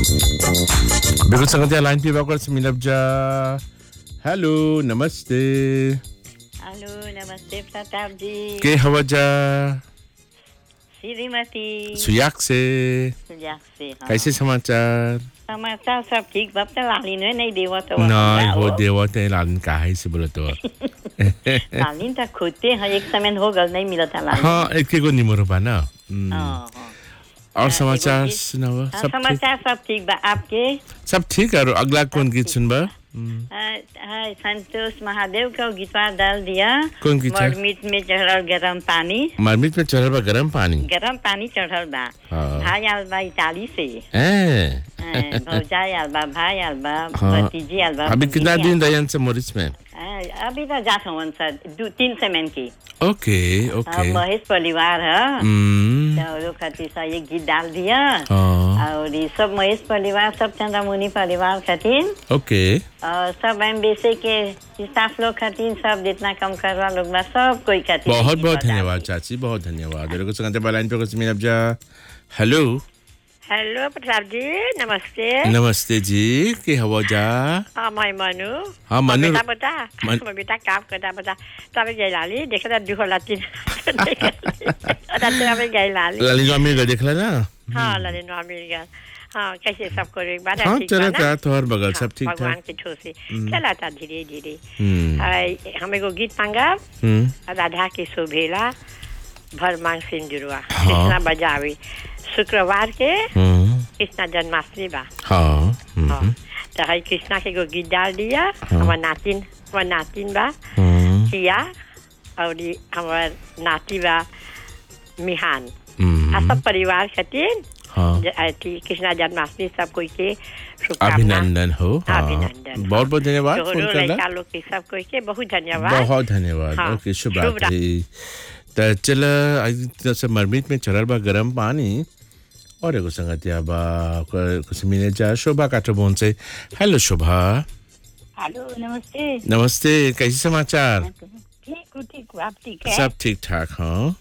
बिल्कुल संगत लाइन पे वाकर से मिलब जा हेलो नमस्ते हेलो नमस्ते प्रताप जी के हवा जा श्रीमती सुयाक से सुजाक से हाँ। कैसे समाचार समाचार सब ठीक बाप त लालिन है नहीं देव तो नहीं हो देवा ते लालन का है से बोले तो लालिन त खोजते हैं एक समय हो गल नहीं मिलता लालिन हाँ एक एक निमरो बा ना हम्म, हाँ, हाँ। और हाँ, समाचार एगो गीत- सुनाओ हाँ, सब ठीक समाचार सब ठीक बा आपके सब ठीक है और अगला कौन गीत सुनबा हम्म, हाँ, हाँ, संतोष महादेव का गीतवा डाल दिया कौन गीत है? मरमिट में चढ़ल गरम पानी मरमिट में चढ़ल बा गरम पानी गरम पानी चढ़ल बा हाँ। भाई आल बा इटाली से हैं? हाँ, भौजाई आल बा भाई आल बा हाँ। भतीजी आल बा अभी कितना भतीजी दिन रहे से मोरिस में हाँ, अभी तो जात हवन सर दू तीन सेमेन की ओके हाँ, ओके महेश परिवार है हम्म, तो वो खातिर से ये गीत डाल दिया हाँ और ये सब महेश परिवार सब चंद्रमुनि परिवार खातिर ओके और सब एम्बेसी के स्टाफ लोग खातिर सब जितना कम करवा लोग बा सब कोई खातिर बहुत गीत बहुत बजा धन्यवाद दी। चाची बहुत धन्यवाद मेरे को संगते लाइन पे कुछ मिल जा हेलो हेलो प्रताप जी नमस्ते नमस्ते जी के हवा जा हाँ मैं मनु हाँ, मनु। बेटा बता मन- मैं बेटा काम करता बता तपाईँ गइलाली देखेर दुःख लातिन तपाईँ गइलाली लाली अमीर देखला ना हाँ ललिन अमेरिका हाँ कैसे सबको एक बार हाँ ठीक चला बा ना? था तोहर बगल सब हाँ, ठीक था भगवान के छो से चला था धीरे धीरे हम्म हाय, हम एगो गीत मांगा हम्म राधा के शोभेला भर मांग सिंदुरवा हाँ। कृष्णा बजावे शुक्रवार के हम्म, कृष्णा जन्माष्टमी बा हाँ हम्म, हाँ, तो है कृष्णा के एगो गीत डाल दिया हमार नातिन हमार नातिन बा हम्म, किया और ई हमार नाती बा मिहान आ हम्म, सब परिवार खातिर हाँ ज- अथी कृष्णा जन्माष्टमी सब कोई के शुभकामना अभिनंदन हो हाँ अभिनंदन, बहुत बहुत धन्यवाद फोन तोहरो करला लड़का लोग के सब कोई के बहुत धन्यवाद बहुत धन्यवाद हाँ, ओके शुभ शुभ रात्रि त चल जैसे मरमिट में चढ़ल बा गरम पानी और एगो संगतिया बा ओकर कुछ मिले जा शोभा काटोबोन से हेलो शोभा हेलो नमस्ते नमस्ते कैसे समाचार ठीक हूँ ठीक हूँ आप ठीक है सब ठीक ठाक हाँ